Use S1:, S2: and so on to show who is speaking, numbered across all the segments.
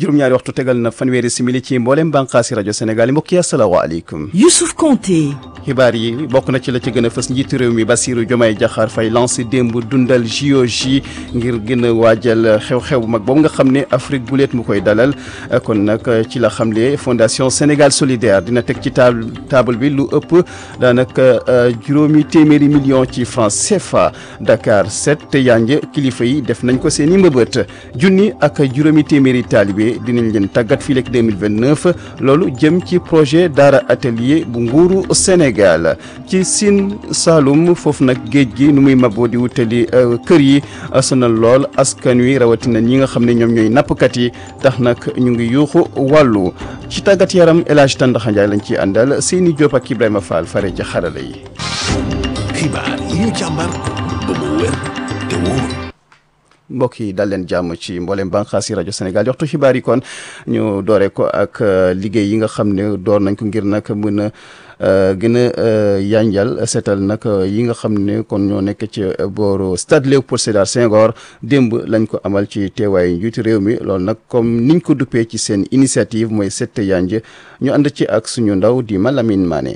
S1: juróom-ñaari waxtu tegal na fanweeri simili ci mboolem bànqaasi rajo Sénégal yi mbokk yi asalaamaaleykum.
S2: Youssouf Konté.
S1: xibaar yi bokk na ci la ci gën a fës njiitu réew mi Bassirou Diomaye Diakhar Faye lancé démb dundal JOJ ngir gën a waajal xew-xew bu mag boobu nga xam ne Afrique bu leet mu koy dalal kon nag ci la xamle fondation Sénégal solidaire dina teg ci table table bi lu ëpp daanaka juróomi téeméeri million ci francs CFA Dakar 7 te yanj kilifa yi def nañ ko seen i mbëbët junni ak juróomi téeméeri taalibe dinañ leen tàggat fii leeg 2029 loolu jëm ci projet Daara atelier bu nguuru Sénégal. Sénégal ci Sine Saloum foofu nag géej gi nu muy maboo di wutali kër yi sonal lool askan wi rawatina ñi nga xam ne ñoom ñooy nappkat yi tax nag ñu ngi yuuxu wàllu ci tàggat yaram El Hadj Tandaxa Ndiaye lañ ciy àndal Seyni Diop ak Ibrahima Fall fare ca xarala yi.
S3: xibaar yi ñu càmbar ba mu wér te wóor.
S1: mbokk yi dal leen jàmm ci mboolem bànqaas yi rajo Sénégal waxtu xibaar yi kon ñu doore ko ak liggéey yi nga xam ne door nañ ko ngir nag mën a gën a yanjal seetal nag yi nga xam ne kon ñoo nekk ci booru stade Léopold Sédar Senghor démb lañ ko amal ci teewaayu njiitu réew mi loolu nag comme niñ ko duppee ci seen initiative mooy set yanj ñu ànd ci ak suñu ndaw di Malamine Mané.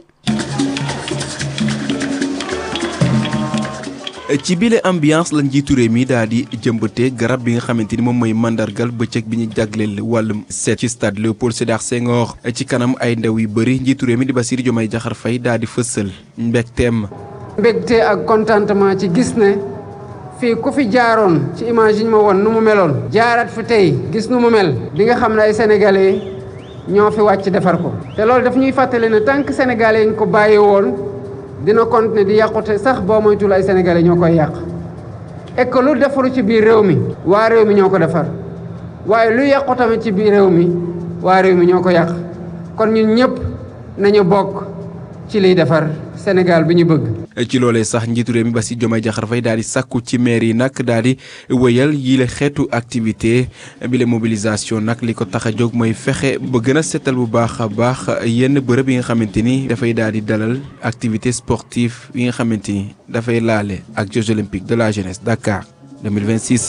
S4: ci bile ambiance la njiitu réew mi daal di jëmbatee garab bi nga xamante ni moom mooy mandargal bëccëg bi ñu jagleel wàllum seet ci stade Léopold Sédar Senghor ci kanam ay ndaw yu bëri njiitu réew mi di Bassirou Diomaye Diakhar Faye daal di fësal mbégteem.
S5: mbégte ak contentement ci gis ne fii ku fi jaaroon ci image yi ñu ma woon nu mu meloon. jaaraat fi tey gis nu mu mel. di nga xam ne ay sénégalais ñoo fi wàcc defar ko. te loolu daf ñuy fàttali ne tant que sénégalais yi ñu ko bàyyi woon. dina continuer di yàqute sax boo moytul ay sénégalais ñoo koy yàq et que lu defaru ci biir réew mi waa réew mi ñoo ko defar waaye lu yàqu tamit ci biir réew mi waa réew mi ñoo ko yàq kon ñun ñëpp nañu bokk ci liy defar Sénégal bi ñu bëgg.
S4: ci loolee sax njiitu réew mi Bassirou Diomaye Diakhar Faye daal di sàkku ci maire yi nag daal di wëyal yile xeetu activité bi la mobilisation nag li ko tax a jóg mooy fexe ba gën a seetal bu baax a baax yenn bërëb yi nga xamante ni dafay daal di dalal activité sportive yi nga xamante ni dafay laale ak Jeux olympiques de la jeunesse Dakar 2026.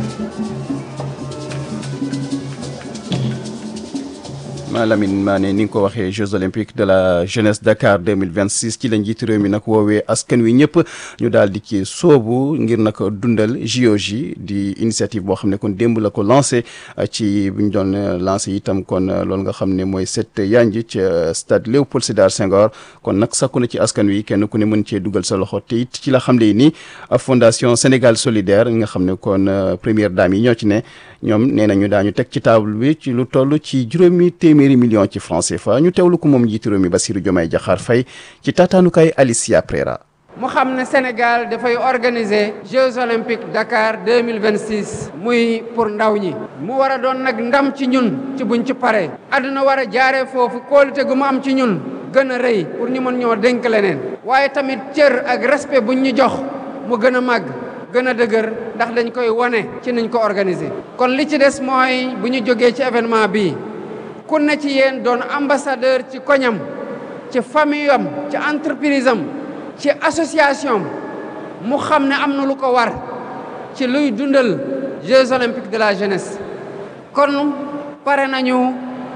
S1: Malamine Mané ni nga ko waxee Jeux olympiques de la jeunesse Dakar 2026 ci la njiitu réew mi nag woowee askan wi ñëpp ñu daal di ci soobu ngir nag dundal JOJ di initiative boo xam ne kon démb la ko lancé ci bu ñu doon lancé itam kon loolu nga xam ne mooy set yanj ci stade Léopold Sédar Senghor kon nag sakku na ci askan wi kenn ku ne mën cee dugal sa loxo te it ci la xam ne ni fondation Sénégal solidaire nga xam ne kon première dame yi ñoo ci ne ñoom nee nañu daañu teg ci table bi ci lu toll ci juróomi téeméeri million ci francs CFA ñu teewlu ko moom njiitu réew mi Bassirou Diomaye Diakhar Faye ci taataanukaay Alicia Prera
S5: mu xam ne Sénégal dafay organiser Jeux olympiques Dakar 2026 muy pour ndaw ñi mu war a doon nag ndam ci ñun ci buñ ci paree àdduna war a jaaree foofu kóolute gu mu am ci ñun gën a rëy pour ñu mën ñoo dénk leneen waaye tamit cër ak respect buñ ñu jox mu gën a màgg gën a dëgër ndax dañ koy wane ci niñ ko organiser kon li ci des mooy bu ñu jógee ci événement bii ku ne ci yéen doon ambassadeur ci koñam ci famille am ci entreprise am ci association mu xam ne am na lu ko war ci luy dundal Jeux olympiques de la jeunesse kon pare nañu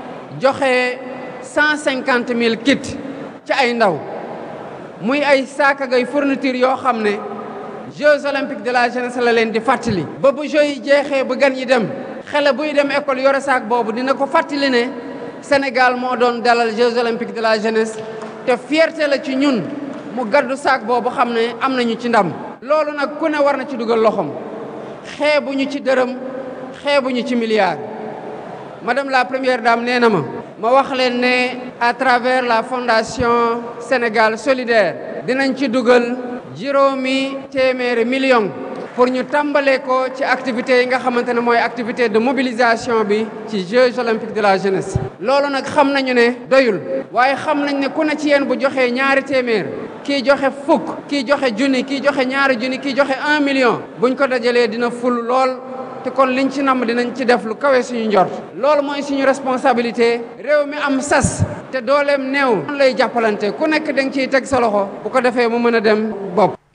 S5: joxe cent cinquante mille kits ci ay ndaw muy ay saaka gay fourniture yoo xam ne Jeux olympiques de la jeunesse la leen di fàttali. ba bu Jeux yi jeexee ba gan yi dem xale buy dem école yore saak boobu dina ko fàttali ne Sénégal moo doon dalal Jeux olympiques de la jeunesse te fierté la ci ñun mu gaddu saak boobu xam ne am nañu ci ndam. loolu nag ku ne war na ci dugal loxoom xeebuñu ci dërëm xeebuñu ci milliard madame la première dame nee na ma. ma wax leen ne à travers la fondation Sénégal solidaire dinañ ci dugal. juróomi téeméeri million pour ñu tàmbale ko ci activités yi nga xamante ne mooy activité de mobilisation bi ci Jeux olympiques de la jeunesse. loolu nag xam nañu ne doyul waaye xam nañ ne ku ne ci yéen bu joxee ñaari téeméer kii joxe fukk kii joxe junni kii joxe ñaari junni kii joxe un million buñ ko dajalee dina ful lool te kon liñ ci namm dinañ ci def lu kawe suñu njort loolu mooy suñu responsabilité réew mi am sas te dooleem néew lay jàppalante ku nekk da nga ciy teg sa loxo bu ko defee mu mën a dem bopp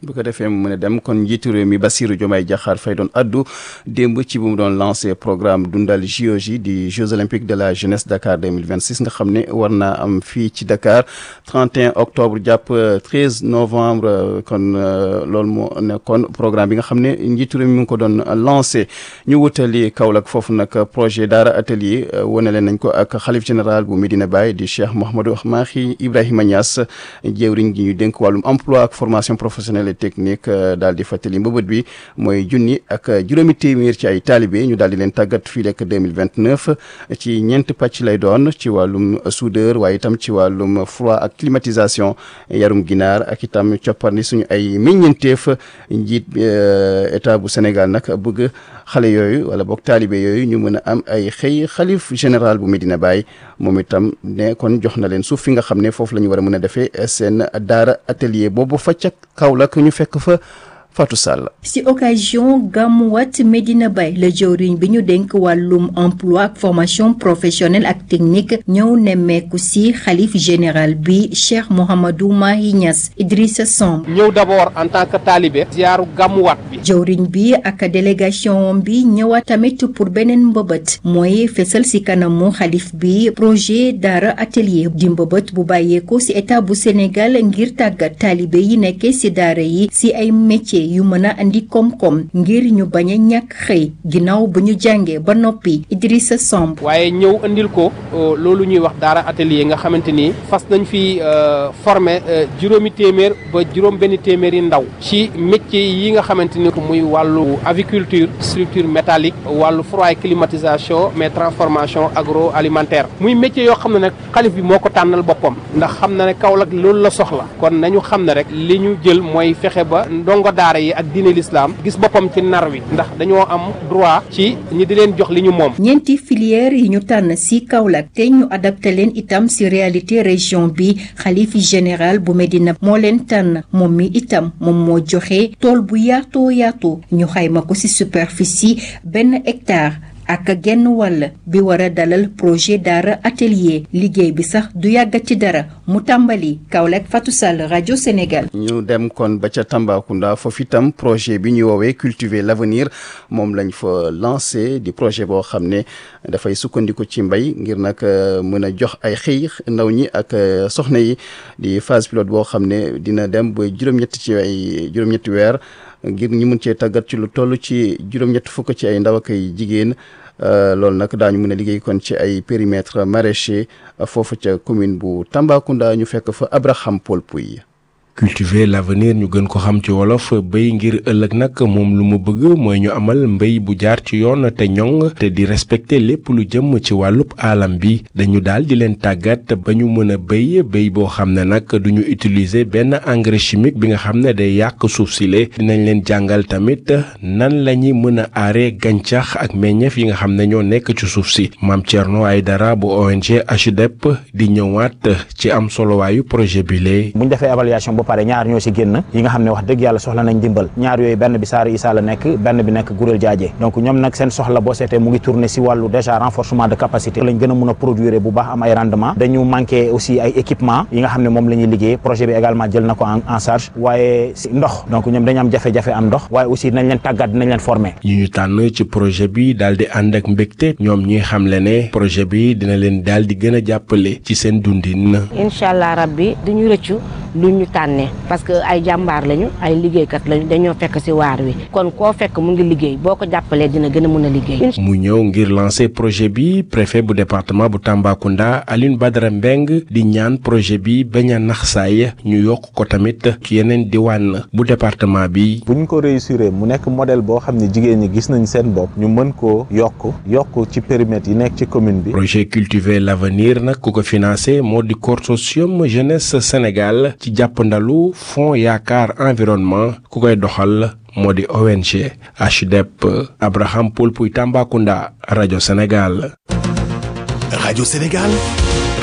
S1: bu ko defee mu mën a dem kon njiitu réew mi Bassirou Diomaye Diakhar Faye doon addu démb ci bu mu doon lancé programme dundal JOJ di Jeux olympiques de la jeunesse Dakar 2026 nga xam ne war naa am fii ci Dakar 31 octobre jàpp 13 novembre kon loolu moo nekkoon programme bi nga xam ne njiitu réew mi mu ngi ko doon lancé ñu wutali Kaolack foofu nag projet Daara atelier wane leen nañ ko ak xalif général bu Medina Baye di Cheikh Mouhamadou Mahi Ibrahima Niass jëwriñ gi ñu dénk wàllum emploi ak formation professionnelle technique daal di fàttali mbëbët bi mooy junni ak juróomi téeméer ci ay taalibe ñu daal di leen tàggat fii lekk 2029 ci ñeent pàcc lay doon ci wàllum soudeur waaye itam ci wàllum froid ak climatisation yarum ginaar ak itam coppandi suñu ay meññeenteef njiit état bu Sénégal nag bëgg xale yooyu wala boog taalibe yooyu ñu mën a am ay xëy xalif général bu Medina Baye moom itam ne kon jox na leen suuf fi nga xam ne foofu la ñu war a mën a defee seen daara atelier boobu fa ca Kaolack ñu fekk fa Fatou Sall.
S2: ci occasion gàmmuwaat Medina Baye la jëwriñ bi ñu dénk wàllum emploi ak formation professionnelle ak technique ñëw nemmeeku ci xalif général bi Cheikh Mouhamadou Mahi Niass Idrissa Samb.
S6: ñëw d'abord en tant que talibé. ziyaaru gàmmuwaat bi.
S2: jëwriñ bi ak délégation bi ñëwaat tamit pour beneen mbëbët mooy fesal ci kanamu xalif bi projet daara atelier di mbëbët bu bàyyeeko ci état bu Sénégal ngir tàggat talibé yi nekkee ci daara yi ci ay métiers. yu mën a andi koom-koom ngir ñu bañ a ñàkk xëy ginnaaw bu ñu jàngee ba noppi Idrissa Samb
S6: waaye ñëw andil ko loolu ñuy wax daara atelier nga xamante ni fas nañ fi former juróomi téeméer ba juróom benn téeméeri ndaw ci métier yi nga xamante ni muy wàllu aviculture structure métallique wàllu froid climatisation mais transformation agroalimentaire muy métier yoo xam ne nag xalif bi moo ko tànnal boppam ndax xam na ne Kaolack loolu la soxla kon nañu xam ne rek li ñu jël mooy fexe ba ndongo daara yi ak diine l'islam gis boppam ci nar wi ndax dañoo am droit ci ñi di leen jox li ñu moom
S2: ñeenti filière yi ñu tànn ci Kaolack te ñu adapté leen itam ci réalité région bi xalifi général bu Medina moo leen tànn moom mi itam moom moo joxe tool bu yaatoo yaatoo ñu xayma ko ci superficie benn hectare ak genn wàll bi war a dalal projet daara atelier liggéey bi sax du yàggat ci dara mu tàmbali Kaolack Fatou Sall rajo Sénégal.
S1: ñu dem kon ba ca Tambacounda foofu itam projet bi ñuy woowee cultiver l'avenir moom lañ fa lancé di projet boo xam ne dafay sukkandiku ci mbay ngir nag mën a jox ay xëy ndaw ñi ak soxna yi di phase pilote boo xam ne dina dem ba juróom-ñetti ci ay juróom-ñetti weer. ngir ñu mën cee tàggat ci lu toll ci juróom-ñett fukk ci ay ndaw ak ay jigéen loolu nag daañu mën a liggéey kon ci ay périmètre maraîcher foofu ca commune bu Tambacounda ñu fekk fa Abraham Paul Pouy
S7: cultiver l'avenir ñu gën ko xam ci wolof béy ngir ëllëg nag moom lu mu bëgg mooy ñu amal mbéy bu jaar ci yoon te ñoŋ te di respecter lépp lu jëm ci wàllub aalam bi dañu daal di leen tàggat ba ñu mën a béy béy boo xam ne nag duñu utiliser benn engrais chimique bi nga xam ne day yàq suuf si le dinañ leen jàngal tamit nan la ñuy mën a aaree gàncax ak meññeef yi nga xam ne ñoo nekk ci suuf si maam Thierno Aydara bu ONG HDEP di ñëwaat ci am solowaayu projet bi lee
S8: bu ñu defee évaluation ba pare ñaar ñoo ci génn yi nga xam ne wax dëgg yàlla soxla nañ dimbal ñaar yooyu benn bi Saare Issa la nekk benn bi nekk Gurel Jaaje donc ñoom nag seen soxla boo seetee mu ngi tourner si wàllu déjà renforcement de capacité lañ gën a mun a produire bu baax am ay rendement dañu manqué aussi ay équipement yi nga xam ne moom la ñuy liggéey projet bi également jël na ko en charge waaye si ndox donc ñoom dañu am jafe-jafe am ndox waaye aussi dinañ leen tàggat dinañ leen former
S7: yi ñu tànn ci projet bi daal di ànd ak mbégte ñoom ñuy xamle ne projet bi dina leen daal di gën a jàppale ci seen dundin
S9: incha allah rabbi duñu rëccu lu ñu tànnee parce que ay jàmbaar lañu ay liggéeykat lañu dañoo fekk ci waar wi kon koo fekk mu ngi liggéey boo ko jàppalee dina gën a mën a liggéey.
S7: mu ñëw ngir lancer projet bi préfet bu département bu Tambacounda Alioune Badara Mbeng di ñaan projet bi bañ a nax saay ñu yokk ko tamit ci yeneen diwaan bu département bi.
S10: bu ñu ko réussir mu nekk modèle boo xam ne jigéen ñi gis nañ seen bopp ñu mën koo yokk yokk ci périmètre yi nekk ci commune bi.
S7: projet cultiver l'avenir nag ku ko financé moo di consortium jeunesse Sénégal ci jàppandalu fonds yaakaar environnement ku koy doxal moo di ONG HDEP Abraham Paul Pouy Tambacounda rajo Sénégal.
S3: rajo Sénégal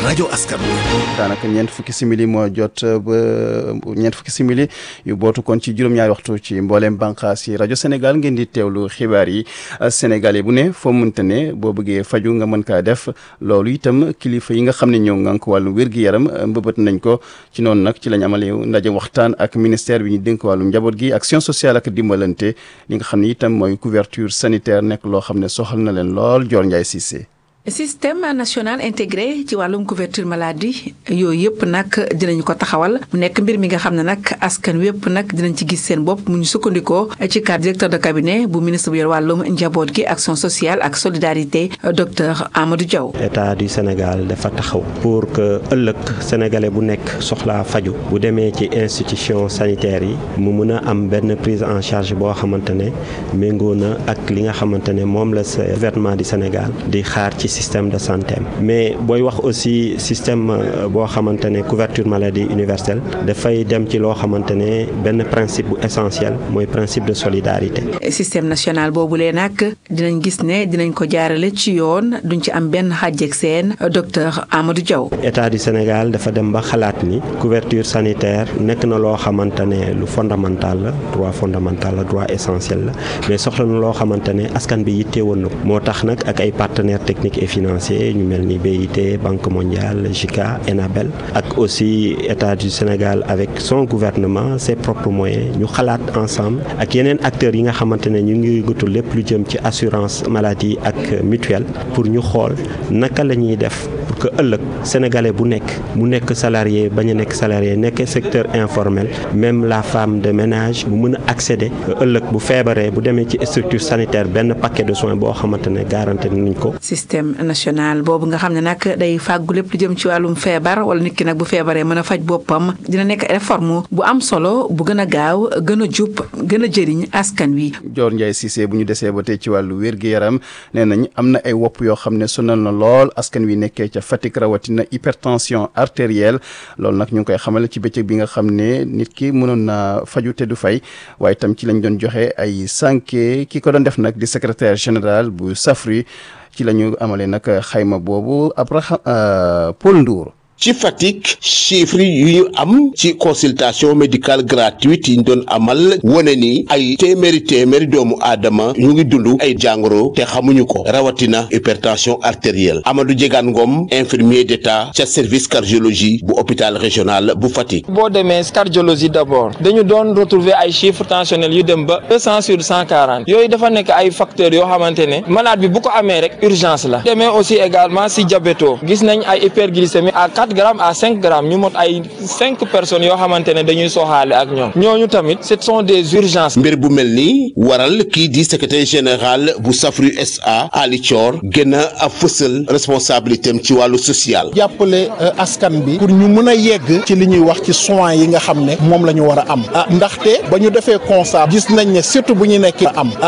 S3: rajo askan wi
S1: daanaka ñeent fukki simili moo jot ba ñeent fukki simili yu bootu kon ci juróom-ñaari waxtu ci mbooleem bànqaas yi rajo Sénégal ngeen di teewlu xibaar yi Sénégalais bu ne foo mënta ne boo bëggee faju nga mën kaa def loolu itam kilifa yi nga xam ne ñoo ngànk wàllu wér-gi-yaram mbëbët nañ ko ci noonu nag ci lañ amale ndaje waxtaan ak ministère bi ñu dénk wàllu njaboot gi action sociale ak dimbalante li nga xam ne itam mooy couverture sanitaire nekk loo xam ne soxal na leen lool Dior Ndiaye Cissé
S11: système national intégré ci wàllum couverture maladie yooyu yëpp nag dinañ ko taxawal mu nekk mbir mi nga xam ne nag askan wépp nag dinañ ci gis seen bopp mu ñu sukkandikoo ci cadre directeur de cabinet bu ministre bu yor wàllum njaboot gi action sociale ak solidarité docteur Amadou Diaw.
S12: état du Sénégal dafa taxaw pour que ëllëg sénégalais bu nekk soxlaa faju bu demee ci institution sanitaire yi mu mun a am benn prise en charge boo xamante ne méngoo na ak li nga xamante ne moom la gouvernement du Sénégal di xaar ci. système de santé mais booy wax aussi système boo xamante ne couverture maladie universelle dafay dem ci loo xamante ne benn principe bu essentiel mooy principe de solidarité.
S11: système national boobulee nag dinañ gis ne dinañ ko jaarale ci yoon duñ ci am benn xàjjeg seen docteur Amadou Diaw.
S12: état du Sénégal dafa dem ba xalaat ni couverture sanitaire nekk na loo xamante ne lu fondamental la droit fondamental la droit essentiel la mais soxla na loo xamante ne askan bi yitteewoon na ko moo tax nag ak ay partenaires techniques financier ñu mel ni BIT Banque mondiale JICA ENABEL ak aussi état du Sénégal avec son gouvernement ses propres moyens ñu xalaat ensemble ak yeneen acteurs yi nga xamante ne ñu ngi yëngatu lépp lu jëm ci assurance maladie ak mutuelle pour ñu xool naka la ñuy def pour que ëllëg sénégalais bu nekk mu nekk salarié bañ a nekk salarié nekk secteur informel même la femme de ménage bu mën a accéder ëllëg bu feebaree bu demee ci structure sanitaire benn paquet de soins boo xamante ne garanti nañ ko.
S11: système national boobu nga xam ne nag day fàggu lépp lu jëm ci wàllum feebar wala nit ki nag bu feebaree mën a faj boppam dina nekk réforme bu am solo bu gën a gaaw gën a jub gën a jëriñ askan wi.
S1: Dior Ndiaye Cissé bu ñu desee ba tey ci wàllu wér-gu-yaram nee nañ am na ay wopp yoo xam ne sonal na lool askan wi nekkee ca Fatick rawatina hypertension artérielle loolu nag ñu ngi koy xamal ci bëccëg bi nga xam ne nit ki mënoon na faju te du fay waaye itam ci lañ doon joxe ay sànke ki ko doon def nag di secrétaire général bu Safri ci la ñu amalee nag xayma boobu Abraham Paul Ndour
S13: ci Fatick chiffres yu ñu am ci consultation médicale gratuite yi ñu doon amal wane ni ay téeméeri téeméeri doomu aadama ñu ngi dund ay jàngoro te xamuñu ko rawatina hypertension artérielle Amadou Diegane Ngom infirmier d'état ca service cardiologie bu hôpital régional bu Fatick.
S14: boo demee cardiologie d'abord dañu doon retrouver ay chiffres tensionnels yu dem ba deux cent sur cent quarante yooyu dafa nekk ay facteurs yoo xamante ne malade bi bu ko amee rek urgence la demee aussi également si diabéto gis nañ ay hyperglycémie à quatre grammes à cinq grammes ñu mot ay cinq personnes yoo xamante ne dañuy soxaale ak ñoom ñooñu tamit ce sont des urgences.
S13: mbir bu mel ni waral kii di secrétaire général bu Safru SA Ali Thior gën a fësal responsabilité am ci wàllu social.
S15: jàppale askan bi pour ñu mën a yegg ci li ñuy wax ci soins yi nga xam ne moom la ñu war a am ah ndaxte ba ñu defee constat gis nañ ne surtout bu ñu nekk am